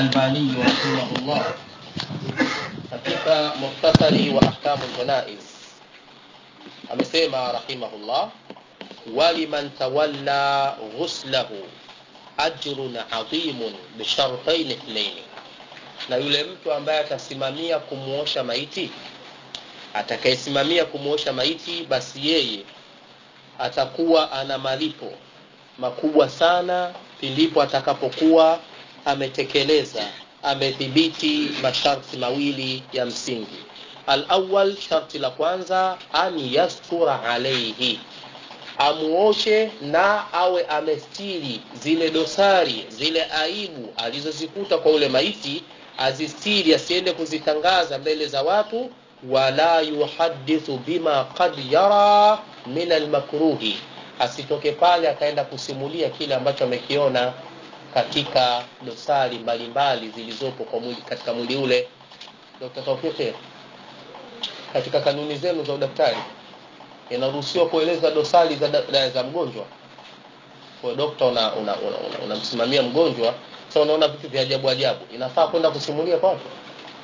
Albani rahimahullah katika mukhtasari wa ahkamu ljanaiz amesema rahimahullah waliman tawalla ghuslahu ajrun adhimun bishartain ithnaini, na yule mtu ambaye atasimamia kumuosha maiti, atakayesimamia kumuosha maiti, basi yeye atakuwa ana malipo makubwa sana pindipo atakapokuwa ametekeleza amethibiti masharti mawili ya msingi. Alawal, sharti la kwanza, an yastura alaihi, amuoshe na awe amestiri zile dosari zile aibu alizozikuta kwa ule maiti, azistiri, asiende kuzitangaza mbele za watu. Wala yuhadithu bima qad yara min almakruhi, asitoke pale akaenda kusimulia kile ambacho amekiona katika dosari mbalimbali zilizopo kwa mwili, katika mwili ule. Dr. Tawfik, katika kanuni zenu za udaktari inaruhusiwa kueleza dosari za, da, za mgonjwa. Kwa dokta unamsimamia una, una, una, una mgonjwa sasa, so unaona vitu vya ajabu ajabu, inafaa kwenda kusimulia kwa watu?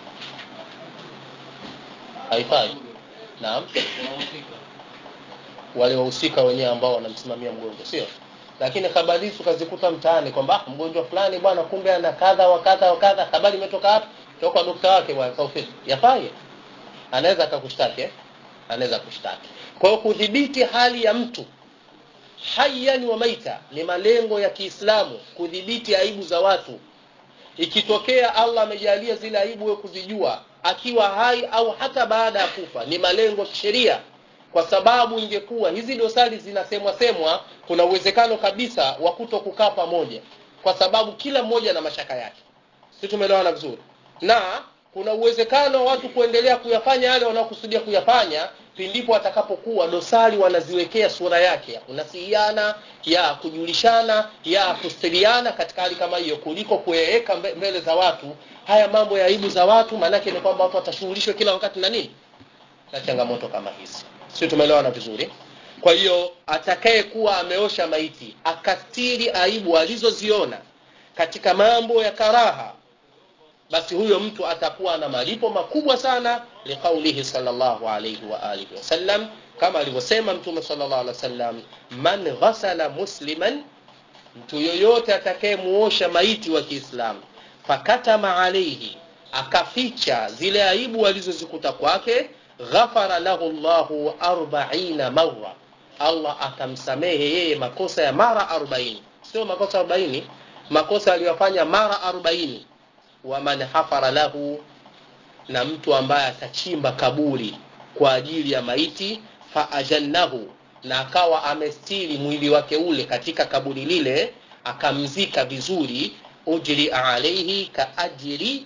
Haifai. Naam, wale wahusika wenyewe ambao wanamsimamia mgonjwa, sio lakini habari hizi tukazikuta mtaani kwamba mgonjwa fulani bwana, kumbe ana kadha wa kadha wa kadha. Habari imetoka hapa toka kwa dokta wake bwana Tawfik, yafai, anaweza akakushtaki eh? anaweza kushtaki. Kwa hiyo kudhibiti hali ya mtu hayyan wa maita ni malengo ya Kiislamu, kudhibiti aibu za watu. Ikitokea Allah amejalia zile aibu wewe kuzijua akiwa hai au hata baada ya kufa, ni malengo ya kisheria kwa sababu ingekuwa hizi dosari zinasemwa semwa, kuna uwezekano kabisa wa kuto kukaa pamoja, kwa sababu kila mmoja na mashaka yake. Sisi tumeelewana vizuri, na kuna uwezekano wa watu kuendelea kuyafanya yale wanaokusudia kuyafanya, pindipo watakapokuwa dosari wanaziwekea sura yake ya kunasihiana, ya kujulishana, ya kustiriana katika hali kama hiyo, kuliko kuyaweka mbele za watu haya mambo ya aibu za watu. Maanake ni kwamba watu watashughulishwa kila wakati na nini, na changamoto kama hizi sio tumeelewana vizuri kwa hiyo atakaye kuwa ameosha maiti akastiri aibu alizoziona katika mambo ya karaha basi huyo mtu atakuwa na malipo makubwa sana liqaulihi sallallahu alayhi wa alihi wasallam kama alivyosema mtume sallallahu alaihi wasallam man ghasala musliman mtu yoyote atakayemuosha maiti wa Kiislamu fakatama alaihi akaficha zile aibu alizozikuta kwake ghafara lahu llahu arbaina marra, Allah atamsamehe yeye makosa ya mara arobaini, sio makosa arobaini, makosa aliyofanya mara arobaini. Waman hafara lahu, na mtu ambaye atachimba kaburi kwa ajili ya maiti, faajannahu, na akawa amestiri mwili wake ule katika kaburi lile, akamzika vizuri, ujri alaihi kaajri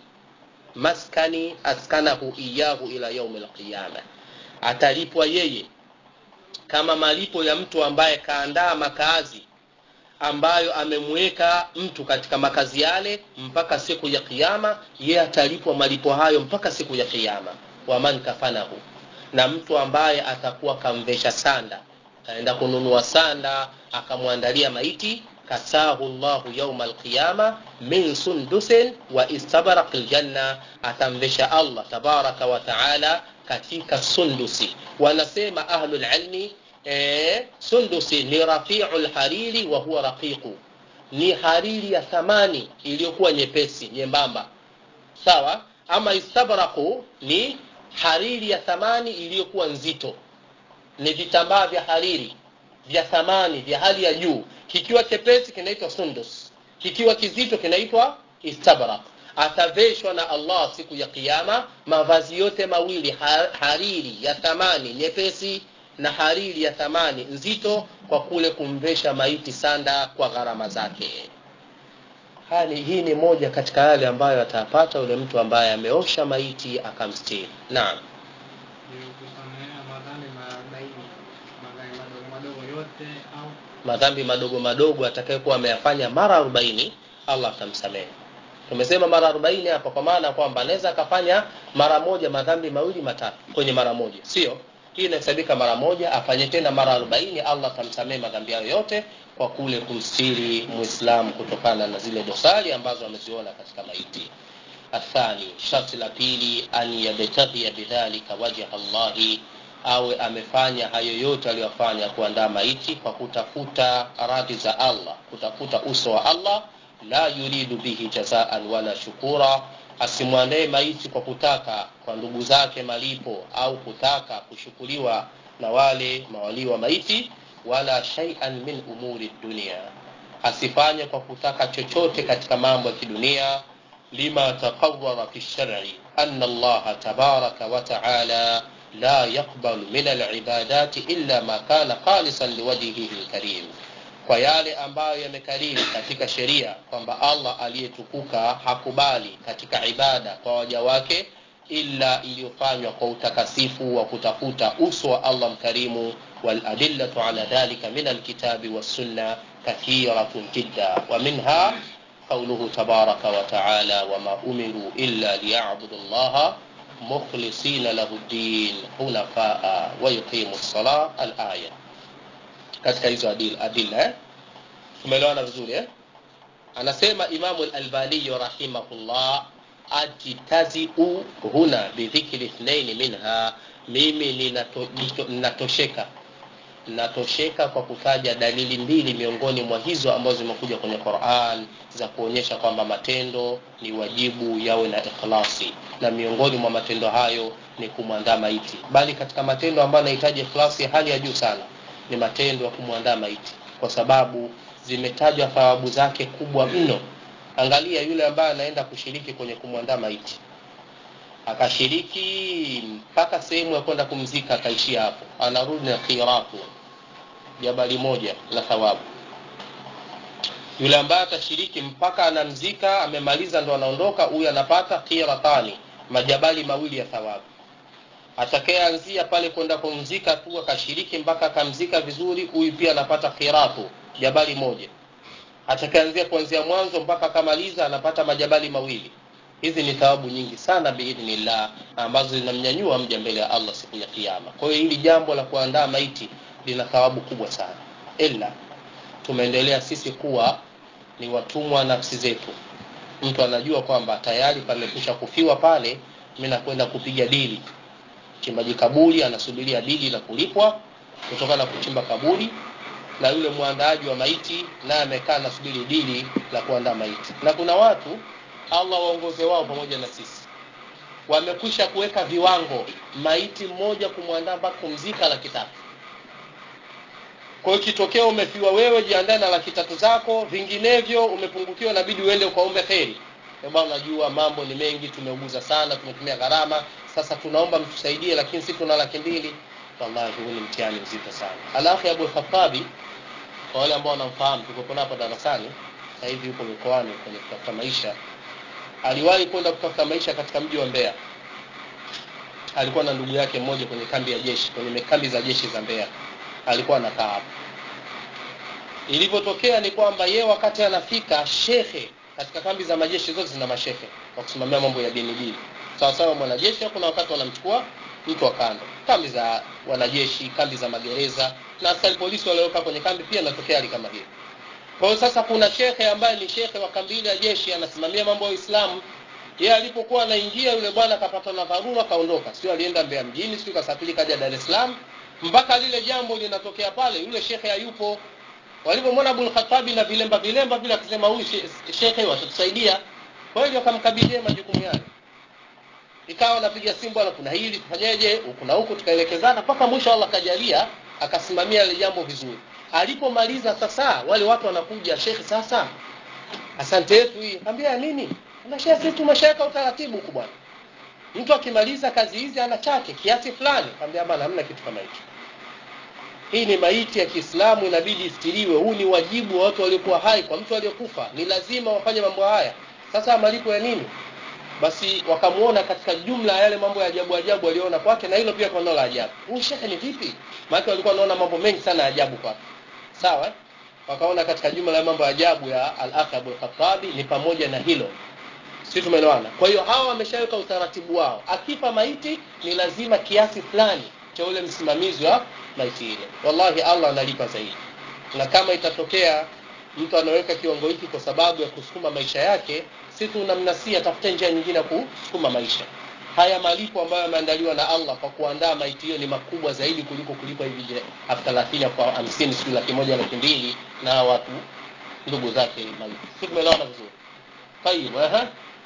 maskani askanahu iyahu ila yaumi alqiyama, atalipwa yeye kama malipo ya mtu ambaye kaandaa makazi ambayo amemweka mtu katika makazi yale mpaka siku ya Kiyama. Yeye atalipwa malipo hayo mpaka siku ya Kiyama. Waman kafanahu, na mtu ambaye atakuwa kamvesha sanda, kaenda kununua sanda akamwandalia maiti kasahu llahu yauma alqiyama min sundusin wa istabraq aljanna, atamvesha Allah tabaraka wa taala katika sundusi. Wanasema ahlul ilmi e, sundusi ni rafiu lhariri wa huwa raqiqu, ni hariri ya thamani iliyokuwa nyepesi nyembamba, sawa. Ama istabraqu ni hariri ya thamani iliyokuwa nzito, ni vitambaa vya hariri vya thamani vya hali ya juu kikiwa chepesi kinaitwa sundus, kikiwa kizito kinaitwa istabrak. Ataveshwa na Allah siku ya Kiyama mavazi yote mawili, hariri ya thamani nyepesi na hariri ya thamani nzito, kwa kule kumvesha maiti sanda kwa gharama zake. Hali hii ni moja katika yale ambayo atapata yule mtu ambaye ameosha maiti akamstiri. Naam. madhambi madogo madogo atakayekuwa ameyafanya mara arobaini Allah atamsamehe. Tumesema mara arobaini hapa kwa maana kwamba anaweza akafanya mara moja madhambi mawili matatu kwenye mara moja, sio hii inahesabika mara moja, afanye tena mara arobaini Allah atamsamehe madhambi hayo yote, kwa kule kumstiri muislamu kutokana na zile dosari ambazo ameziona katika maiti athani sharti la pili an yabtaghia bidhalika wajha llahi awe amefanya hayo yote aliyofanya kuandaa maiti kwa kutafuta radhi za allah kutafuta uso wa allah la yuridu bihi jazaan wala shukura asimwandae maiti kwa kutaka kwa ndugu zake malipo au kutaka kushukuriwa na wale mawalii wa maiti wala shaian min umuri dunia asifanye kwa kutaka chochote katika mambo ya kidunia lima taqarara fi lshari ana allaha tabaraka wataala la yaqbalu min alibadati illa ma kana khalisan liwajhihi lkarim kwa yale ambayo yamekariri katika sheria kwamba allah aliyetukuka hakubali katika ibada kwa waja wake illa iliyofanywa kwa utakasifu wa kutafuta uso wa allah mkarimu waladillatu ala dhalika min alkitabi wassunna kathiratun jidda ومنها قوله تبارك وتعالى وما أمروا إلا ليعبدوا الله مخلصين له الدين حنفاء ويقيموا الصلاة الآية katika hizo adila eh? tumeelewana vizuri eh? anasema imamu lalbaniyu rahimahullah ajtaziu huna bidhikri ithnaini minha mimi ninatosheka ninato, natosheka kwa kutaja dalili mbili miongoni mwa hizo ambazo zimekuja kwenye quran za kuonyesha kwamba matendo ni wajibu yawe na ikhlasi na miongoni mwa matendo hayo ni kumwandaa maiti bali katika matendo ambayo anahitaji ikhlasi hali ya juu sana ni matendo ya kumwandaa maiti kwa sababu zimetajwa thawabu zake kubwa mno angalia yule ambaye anaenda kushiriki kwenye kumwandaa maiti akashiriki mpaka sehemu ya kwenda kumzika akaishia hapo anarudi na khiratu jabali moja la thawabu yule ambaye atashiriki mpaka anamzika amemaliza ndo anaondoka huyu anapata khiratani majabali mawili ya thawabu atakayeanzia pale kwenda kumzika tu akashiriki mpaka akamzika vizuri huyu pia anapata khiratu jabali moja atakayeanzia kuanzia mwanzo mpaka akamaliza anapata majabali mawili hizi ni thawabu nyingi sana biidhnillah ambazo zinamnyanyua mja mbele ya allah siku ya kiama kwa hiyo hili jambo la kuandaa maiti lina thawabu kubwa sana ila tumeendelea sisi kuwa ni watumwa nafsi zetu mtu anajua kwamba tayari pamekwisha kufiwa pale mi nakwenda kupiga dili chimbaji kaburi anasubiria dili la kulipwa kutokana na kuchimba kaburi na yule mwandaaji wa maiti naye amekaa nasubiri dili la kuandaa maiti na kuna watu allah waongoze wao pamoja na sisi wamekwisha kuweka viwango maiti mmoja kumwandaa mpaka kumzika laki tatu kwa hiyo ikitokea umefiwa wewe jiandae na laki tatu zako vinginevyo umepungukiwa inabidi uende ukaombe kheri bwana unajua mambo ni mengi tumeuguza sana tumetumia gharama sasa tunaomba mtusaidie lakini si tuna laki mbili wallahi huu ni mtihani mzito sana alafu abu khatabi kwa wale ambao wanamfahamu tukopo hapa darasani sasa hivi yuko mikoani kwenye kutafuta maisha aliwahi kwenda kutafuta maisha katika mji wa mbeya alikuwa na ndugu yake mmoja kwenye kambi ya jeshi kwenye kambi za jeshi za mbeya alikuwa anakaa hapo ilivyotokea ni kwamba yeye wakati anafika shekhe katika kambi za majeshi zote zina mashehe wa kusimamia mambo ya dini dini sawasawa mwanajeshi kuna wakati wanamchukua mtu wa kando kambi za wanajeshi kambi za magereza na askari polisi walioweka kwenye kambi pia inatokea hali kama hiyo kwa hiyo sasa kuna shekhe ambaye ni shekhe wa kambi ile ya jeshi anasimamia mambo ya uislamu yeye alipokuwa anaingia yule bwana akapata na dharura kaondoka sio alienda mbea mjini sio kasafiri kaja dar es salaam mpaka lile jambo linatokea pale yule shekhe hayupo walipomwona abul khatabi na vilemba vilemba vile akisema huyu shekhe watatusaidia kwa hiyo akamkabidhia majukumu yale ikawa napiga simu bwana kuna hili tufanyeje huku na huku tukaelekezana mpaka mwisho allah kajalia akasimamia ile jambo vizuri alipomaliza sasa wale watu wanakuja shekhe sasa asante yetu hii ambia nini unashia sisi tumeshaweka utaratibu huku bwana mtu akimaliza kazi hizi ana chake kiasi fulani ambia bwana hamna kitu kama hicho hii ni maiti ya kiislamu inabidi istiriwe huu ni wajibu wa watu waliokuwa hai kwa mtu aliyekufa ni lazima wafanye mambo haya sasa malipo ya nini basi wakamuona katika jumla ya yale mambo ya ajabu ajabu waliona kwake na hilo pia kwa neno la ajabu huyu shekhe ni vipi maana walikuwa wanaona mambo mengi sana ya ajabu kwake sawa eh? wakaona katika jumla ya mambo ya ajabu ya al-akh Abu Khattabi ni pamoja na hilo si tumeelewana kwa hiyo hawa wameshaweka utaratibu wao akifa maiti ni lazima kiasi fulani cha ule msimamizi wa maiti ile wallahi Allah analipa zaidi na kama itatokea mtu anaweka kiwango hiki kwa sababu ya kusukuma maisha yake si tunamnasia atafute njia nyingine ya kusukuma maisha haya malipo ambayo yameandaliwa na allah kwa kuandaa maiti hiyo ni makubwa zaidi kuliko kulipa hivi elfu thelathini elfu hamsini sijui laki moja laki mbili na watu ndugu zake maiti si tumeelewana vizuri tayib ehe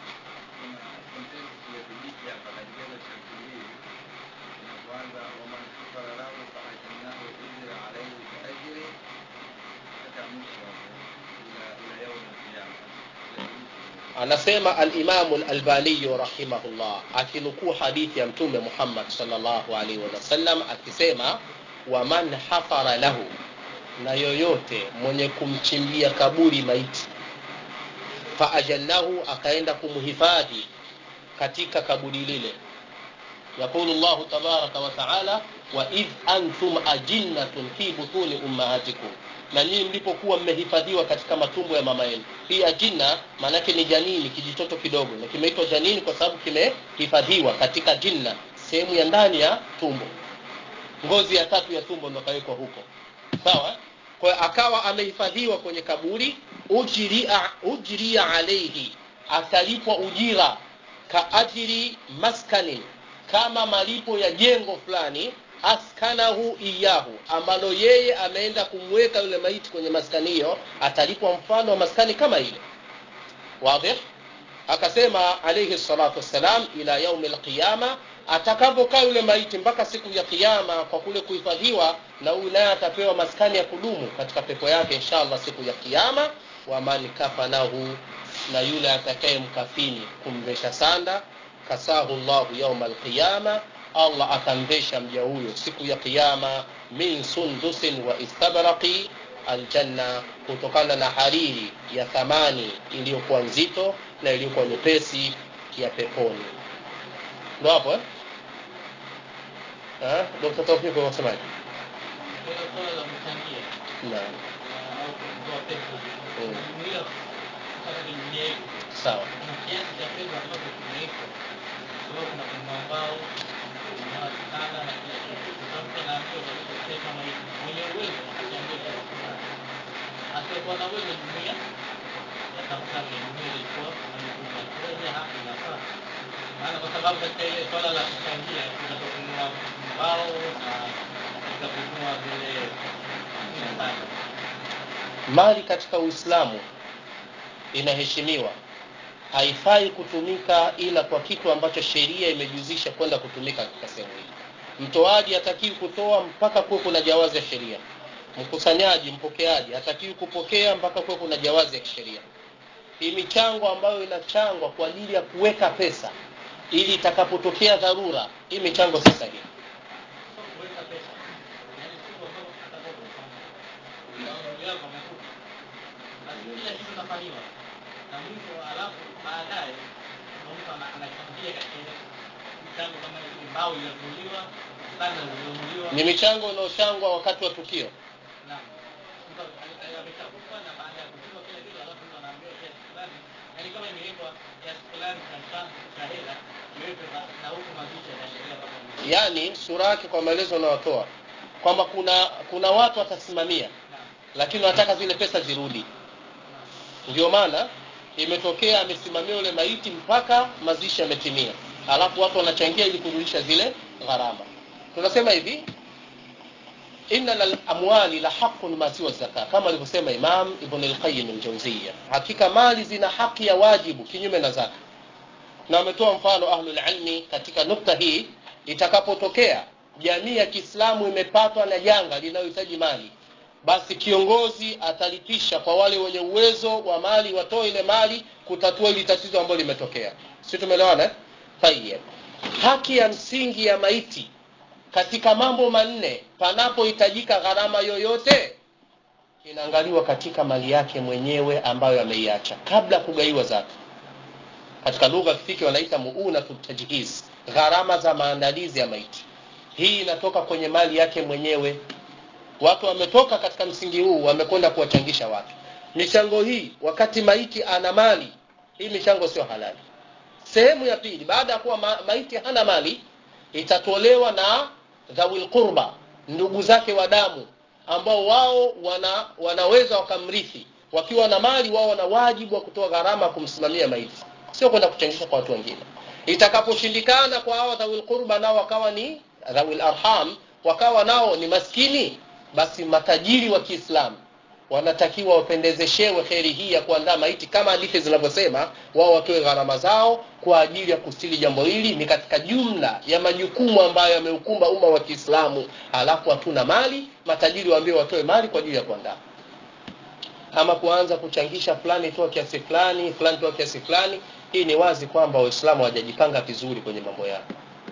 anasema alimamu lalbaniyu rahimahullah akinukuu hadithi ya mtume muhammad salllahu alaihi wasallam akisema waman hafara lahu na yoyote mwenye kumchimbia kaburi maiti faajallahu akaenda kumhifadhi katika kaburi lile yaqulu llahu tabaraka wataala waidh antum ajinnatun fi butuni ummahatikum na nyinyi mlipokuwa mmehifadhiwa katika matumbo ya mama yenu hii ajinna maanake ni janini kijitoto kidogo na kimeitwa janini kwa sababu kimehifadhiwa katika jinna sehemu ya ndani ya tumbo ngozi ya tatu ya tumbo ndo kawekwa huko sawa kwa hiyo akawa amehifadhiwa kwenye kaburi ujiria, ujiria alaihi atalipwa ujira kaajiri maskanin kama malipo ya jengo fulani askanahu iyahu ambalo yeye ameenda kumweka yule maiti kwenye maskani hiyo atalipwa mfano wa maskani kama ile wadih akasema alayhi salatu wassalam ila yaumi lqiyama atakapokaa yule maiti mpaka siku ya kiyama kwa kule kuhifadhiwa na huyu naye atapewa maskani ya kudumu katika pepo yake inshallah siku ya kiyama waman kafanahu na yule atakaye mkafini kumvesha sanda kasahu llahu yauma alqiyama allah atamvesha mja huyo siku ya kiyama min sundusin wa istabraqi aljanna kutokana na hariri ya thamani iliyokuwa nzito na iliyokuwa nyepesi ya peponi ndo hapo eh? eh? dokta taufiki wasemaji naam sawa asiyekuwa na uwezo jumuia yatafuta jumuia ilikuwa amekuja kuja hapa inafaa maana kwa sababu katika ile swala la kuchangia kutaka kununua mbao na katika kununua vile sana mali katika uislamu inaheshimiwa haifai kutumika ila kwa kitu ambacho sheria imejuzisha kwenda kutumika katika sehemu hii mtoaji hatakiwi kutoa mpaka kuwe kuna jawazi ya sheria mkusanyaji mpokeaji hatakiwi kupokea mpaka kuwe kuna jawazi ya kisheria hii michango ambayo inachangwa kwa ajili ya kuweka pesa ili itakapotokea dharura hii michango si sahihi sio kuweka pesa yaani sio kwa sababu hata kwa mfano ndugu yako amekufa basi kila kitu kinafanyiwa na mwisho alafu baadaye mtu ana- anachangia katika ile mchango kama ile mbao iliyonunuliwa sana iliyonunuliwa ni michango inayochangwa wakati wa tukio Naam. Mtu ali- ali- ameshakufa na baada ya kuchukua kile kitu alafu mtu anaambiwa kiasi fulani. Yaani kama imewekwa kiasi fulani cha mchango cha hela iwekwe na- na huku mazishi yanaendelea mpaka mwisho. yaani sura yake kwa maelezo unayotoa kwamba kuna kuna watu watasimamia Naam. lakini wanataka zile pesa zirudi ndio maana imetokea amesimamia yule maiti mpaka mazishi yametimia alafu watu wanachangia ili kurudisha zile gharama tunasema hivi inna lamwali la haqun ma siwa zaka kama alivyosema imam ibn lqayim ljauziya hakika mali zina haki ya wajibu kinyume na zaka na wametoa mfano ahlulilmi katika nukta hii itakapotokea jamii ya kiislamu imepatwa na janga linalohitaji mali basi kiongozi atalipisha kwa wale wenye uwezo wa mali watoe ile mali kutatua ili tatizo ambalo limetokea si tumeelewana eh? tayeb haki ya msingi ya maiti katika mambo manne panapohitajika gharama yoyote inaangaliwa katika mali yake mwenyewe ambayo ameiacha kabla ya kugaiwa zake katika lugha ya kifiki wanaita muunatu tajhiz gharama za maandalizi ya maiti hii inatoka kwenye mali yake mwenyewe watu wametoka katika msingi huu wamekwenda kuwachangisha watu michango hii wakati maiti ana mali hii michango sio halali sehemu ya pili baada ya kuwa ma, maiti hana mali itatolewa na dhawil qurba ndugu zake wa damu ambao wao wana, wanaweza wakamrithi wakiwa na mali wao wana wajibu wa kutoa gharama kumsimamia maiti sio kwenda kuchangisha kwa watu wengine itakaposhindikana kwa hawa dhawil qurba nao wakawa ni dhawil arham wakawa nao ni maskini basi matajiri wa kiislamu wanatakiwa wapendezeshewe kheri hii ya kuandaa maiti kama hadithi zinavyosema wao watoe gharama zao kwa ajili ya kustili jambo hili ni katika jumla ya majukumu ambayo yameukumba umma wa kiislamu halafu hatuna mali matajiri waambiwe watoe mali kwa ajili ya kuandaa ama kuanza kuchangisha fulani toa kiasi fulani fulani toa kiasi fulani hii ni wazi kwamba waislamu hawajajipanga vizuri kwenye mambo yao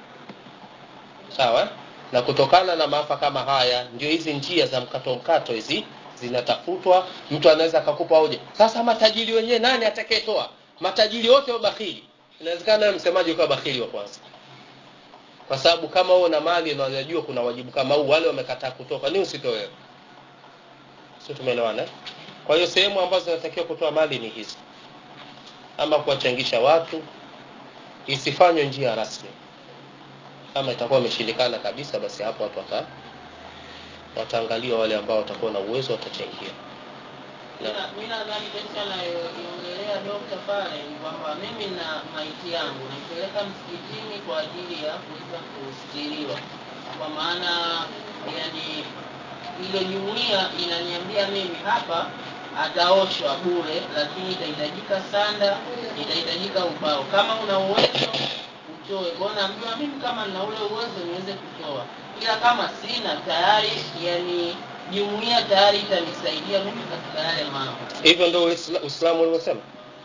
sawa na kutokana na maafa kama haya ndio hizi njia za mkato mkato hizi zinatafutwa mtu anaweza akakupa hoja sasa matajiri wenyewe nani atakayetoa matajiri wote wabakhili inawezekana wewe msemaji ukawa bakhili wa kwanza kwa sababu kama wewe una mali na unajua kuna wajibu kama huu wale wamekataa kutoka ni usitoe sio tumeelewana eh? kwa hiyo sehemu ambazo zinatakiwa kutoa mali ni hizi ama kuwachangisha watu isifanywe njia rasmi kama itakuwa imeshindikana kabisa basi hapo watu wata wataangalia wale ambao watakuwa na uwezo watachangia Mina- mi nadhani kesi anayoiongelea dokta pale ni kwamba mimi na maiti yangu naipeleka msikitini kwa ajili ya kuweza kustiriwa kwa maana yani ile jumuia inaniambia mimi hapa ataoshwa bure lakini itahitajika sanda itahitajika ubao kama una uwezo utoe kwao naambiwa mimi kama nina ule uwezo niweze kutoa ila kama sina tayari yani jumuia tayari itanisaidia mimi katika yale mambo hivyo ndio Uisla- uislamu ulivyosema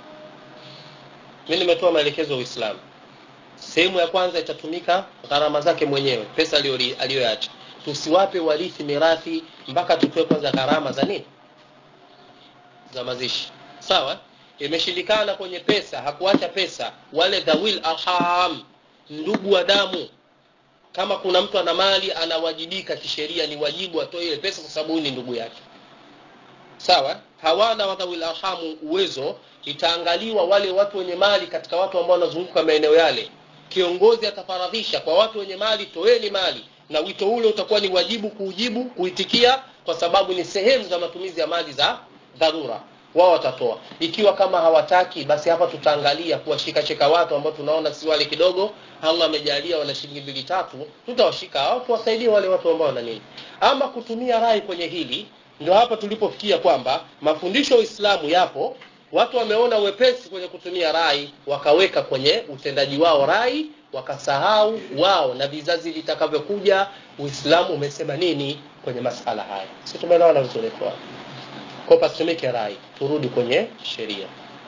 mi nimetoa maelekezo ya uislamu sehemu ya kwanza itatumika gharama zake mwenyewe pesa aliyori- aliyoacha tusiwape warithi mirathi mpaka tutoe kwanza gharama za nini za mazishi sawa imeshindikana kwenye pesa hakuacha pesa wale dhawil arham ndugu wa damu kama kuna mtu ana mali anawajibika kisheria ni wajibu atoe ile pesa kwa sababu huyu ni ndugu yake sawa hawana wadhawil arhamu uwezo itaangaliwa wale watu wenye mali katika watu ambao wanazunguka maeneo yale kiongozi atafaradhisha kwa watu wenye mali toeni mali na wito ule utakuwa ni wajibu kuujibu kuitikia kwa sababu ni sehemu za matumizi ya mali za dharura wao watatoa ikiwa kama hawataki basi hapa tutaangalia kuwashikashika watu ambao tunaona si wale kidogo allah amejalia wana shilingi mbili tatu tutawashika hao tuwasaidie wale watu ambao wana nini ama kutumia rai kwenye hili ndio hapa tulipofikia kwamba mafundisho ya uislamu yapo watu wameona uwepesi kwenye kutumia rai wakaweka kwenye utendaji wao rai wakasahau wao na vizazi vitakavyokuja uislamu umesema nini kwenye masala haya si tumeelewana vizuri kwa kwa pasitumike rai turudi kwenye sheria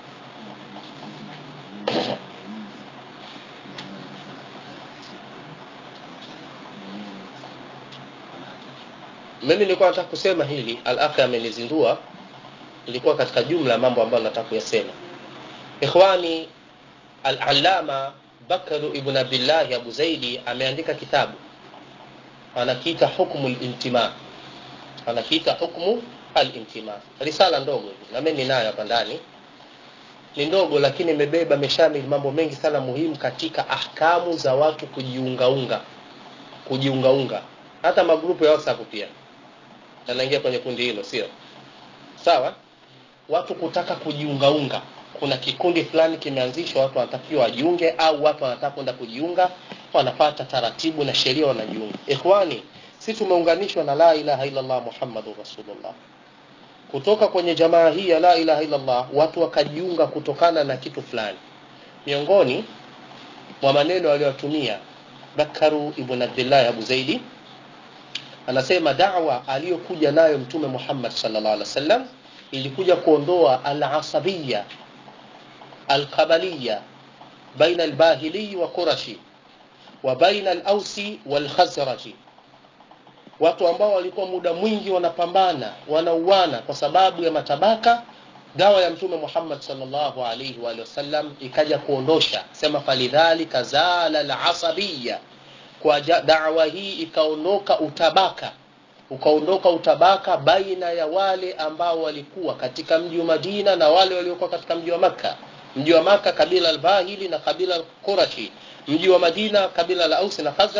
mimi nilikuwa nataka kusema hili al-akhi amenizindua ilikuwa katika jumla ya mambo ambayo nataka kuyasema ikhwani al-allama bakr ibn abdullah abu zaidi ameandika kitabu anakiita hukmu al-intima anakiita hukmu al-intima risala ndogo hivi na mimi ninayo hapa ndani ni ndogo lakini imebeba meshamil mambo mengi sana muhimu katika ahkamu za watu kujiungaunga kujiungaunga hata magrupu ya whatsapp pia yanaingia kwenye kundi hilo sio sawa watu kutaka kujiungaunga kuna kikundi fulani kimeanzishwa watu wanatakiwa wajiunge au watu wanataka kwenda kujiunga wanapata taratibu na sheria wanajiunga ikhwani si tumeunganishwa na la ilaha illallah muhammadur rasulullah kutoka kwenye jamaa hii ya la ilaha illallah watu wakajiunga kutokana na kitu fulani miongoni mwa maneno aliyotumia bakaru ibn abdullah abu zaidi anasema da'wa aliyokuja nayo mtume Muhammad sallallahu alaihi wasallam ilikuja kuondoa al-asabiyya al-qabaliyya baina al-bahili wa qurashi wa baina al-ausi wal-khazraji watu ambao walikuwa muda mwingi wanapambana wanauana kwa sababu ya matabaka dawa ya mtume Muhammad sallallahu alaihi wa alihi wasallam ikaja kuondosha sema falidhalika zala al-asabiyya kwa ja- da'wa hii ikaondoka utabaka ukaondoka utabaka baina ya wale ambao walikuwa katika mji wa Madina na wale waliokuwa katika mji wa Makka mji wa Makka kabila al-Bahili na kabila al-Qurashi mji wa Madina kabila la Aus na Khazraj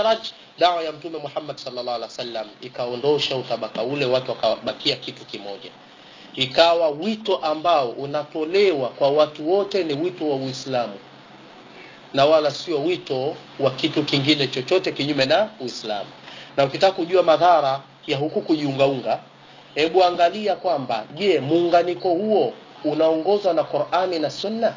dawa ya mtume Muhammad sallallahu alaihi wasallam ikaondosha utabaka ule watu wakabakia kitu kimoja ikawa wito ambao unatolewa kwa watu wote ni wito wa Uislamu na wala sio wito wa kitu kingine chochote kinyume na Uislamu na ukitaka kujua madhara ya huku kujiungaunga hebu angalia kwamba je muunganiko huo unaongozwa na Qur'ani na Sunna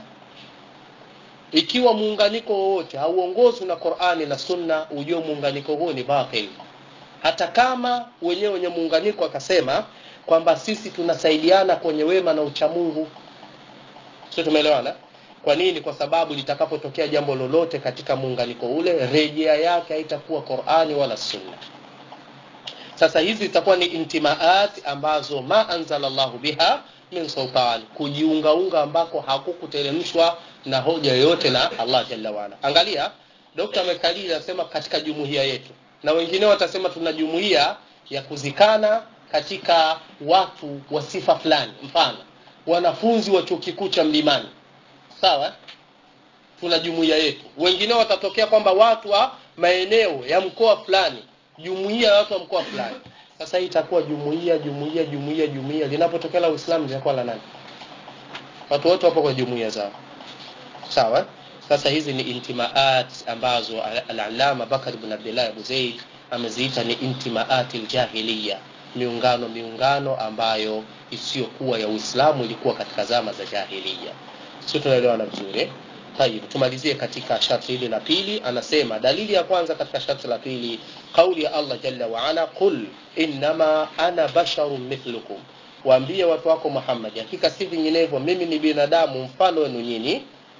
ikiwa muunganiko wowote hauongozwi na Qur'ani na Sunna ujue muunganiko huo ni batil hata kama wenyewe wenye muunganiko akasema kwamba sisi tunasaidiana kwenye wema na uchamungu sio tumeelewana kwa nini kwa sababu litakapotokea jambo lolote katika muunganiko ule rejea yake haitakuwa Qur'ani wala Sunna sasa hizi zitakuwa ni intimaat ambazo ma anzala Allahu biha min sultan kujiungaunga ambako hakukuteremshwa na hoja yoyote na Allah jalla waala angalia Dr. Mekalili anasema katika jumuiya yetu na wengine watasema tuna jumuiya ya kuzikana katika watu wa sifa fulani mfano wanafunzi wa chuo kikuu cha Mlimani sawa tuna jumuiya yetu wengine watatokea kwamba watu wa maeneo ya mkoa fulani jumuiya ya watu wa mkoa fulani sasa hii itakuwa jumuiya jumuiya jumuiya jumuiya linapotokea la Uislamu litakuwa la nani watu wote wapo kwa jumuiya zao sawa sasa hizi ni intimaat ambazo al-allama Bakar ibn Abdullah Abu Zaid ameziita ni intimaat aljahiliya miungano miungano ambayo isiyokuwa ya Uislamu ilikuwa katika zama za jahiliya sio tunaelewana vizuri Tayib, tumalizie katika sharti hili la pili anasema dalili ya kwanza katika sharti la pili kauli ya Allah jalla wa ala qul innama ana basharun mithlukum waambie watu wako Muhammad hakika si vinginevyo mimi ni binadamu mfano wenu nyinyi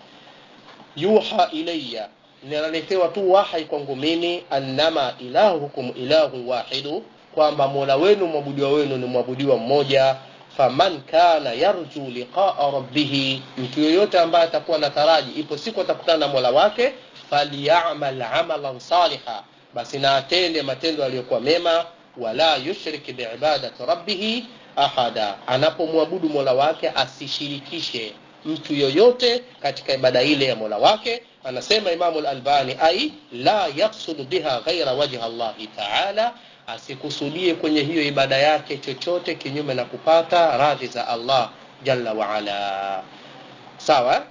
yuha ilayya ninaletewa tu wahai kwangu mimi annama ilahukum ilahu wahidu kwamba mola wenu mwabudiwa wenu ni mwabudiwa mmoja faman kana yarju liqaa rabbih mtu yoyote ambaye atakuwa na taraji ipo siku atakutana na mola wake falyamal amalan saliha basi na atende matendo aliyokuwa mema wala yushrik biibadati rabbih ahada anapomwabudu mola wake asishirikishe mtu yoyote katika ibada ile ya mola wake anasema imamu al-albani ai la yaksudu biha ghaira wajha allahi taala asikusudie kwenye hiyo ibada yake chochote kinyume na kupata radhi za Allah jalla wa ala sawa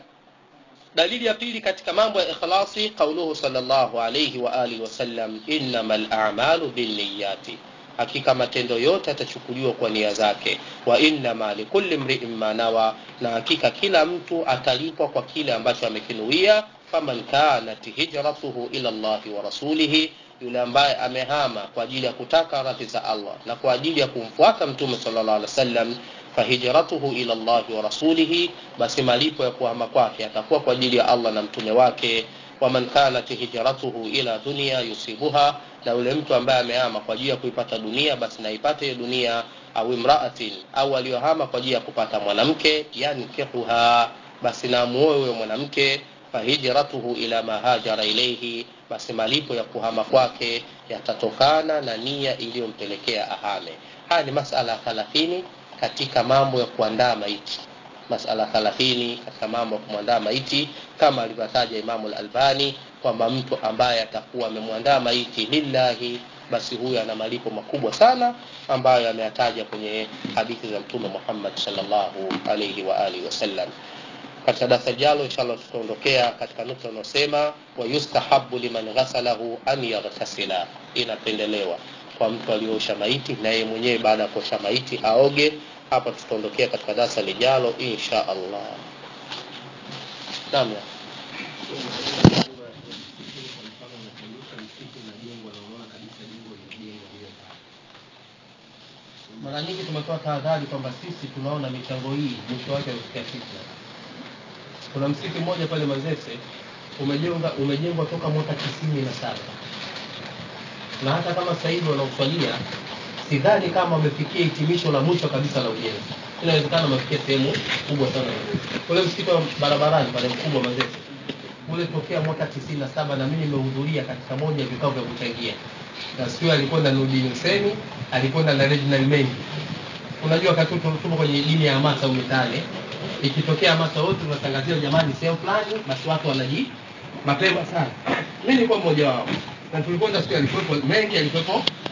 dalili ya pili katika mambo ya ikhlasi qauluhu sallallahu alayhi wa alihi wasallam innamal a'malu binniyati hakika matendo yote yatachukuliwa kwa nia zake wa innama likulli mri'in ma nawa na hakika kila mtu atalipwa kwa kile ambacho amekinuia faman kanat hijratuhu ila Allahi wa rasulihi yule ambaye amehama kwa ajili ya kutaka radhi za Allah na kwa ajili ya kumfuata mtume sallallahu alaihi wasallam fahijratuhu ila Allah wa rasulihi basi malipo ya kuhama kwake atakuwa kwa ajili ya Allah na mtume wake waman kanat hijratuhu ila dunya yusibuha na yule mtu ambaye amehama kwa ajili ya kuipata dunia basi naipate hiyo dunia au imraatin au aliyohama kwa ajili ya kupata mwanamke yankihuha basi na muoe huyo mwanamke fahijratuhu ila ma hajara ilayhi basi malipo ya kuhama kwake yatatokana na nia iliyompelekea ahame haya ni masala 30 katika mambo ya kuandaa maiti masala 30 katika mambo ya kumwandaa maiti kama alivyotaja Imamu al-Albani kwamba mtu ambaye atakuwa amemwandaa maiti lillahi basi huyu ana malipo makubwa sana ambayo ameyataja kwenye hadithi za Mtume Muhammad sallallahu alayhi wa alihi wasallam katika darasa jalo inshallah tutaondokea katika nukta unaosema wa yustahabu liman ghasalahu an yaghtasila inapendelewa kwa mtu aliyeosha maiti na yeye mwenyewe baada ya kuosha maiti aoge hapa tutaondokea katika darasa lijalo insha Allah naam mara nyingi tumetoa tahadhari kwamba sisi tunaona michango hii mwisho wake usikia fitna kuna msikiti mmoja pale Mazese umejengwa umejengwa toka mwaka tisini na saba na hata kama sasa hivi wanauswalia sidhani kama wamefikia hitimisho la mwisho kabisa la ujenzi inawezekana wamefikia sehemu kubwa sana ule msikiti wa barabarani pale mkubwa Mazese ule tokea mwaka tisini na saba na mimi nimehudhuria katika moja ya vikao vya kuchangia na siku alikwenda Nurdin Hussein alikwenda na Reginald Mengi unajua wakati tupo kwenye dini ya hamasa au mitaani ikitokea hamasa wote tunatangazia jamani sehemu fulani basi watu wanaji mapema sana mimi nilikuwa mmoja wao na tulikwenda siku alikuwepo mengi alikuwepo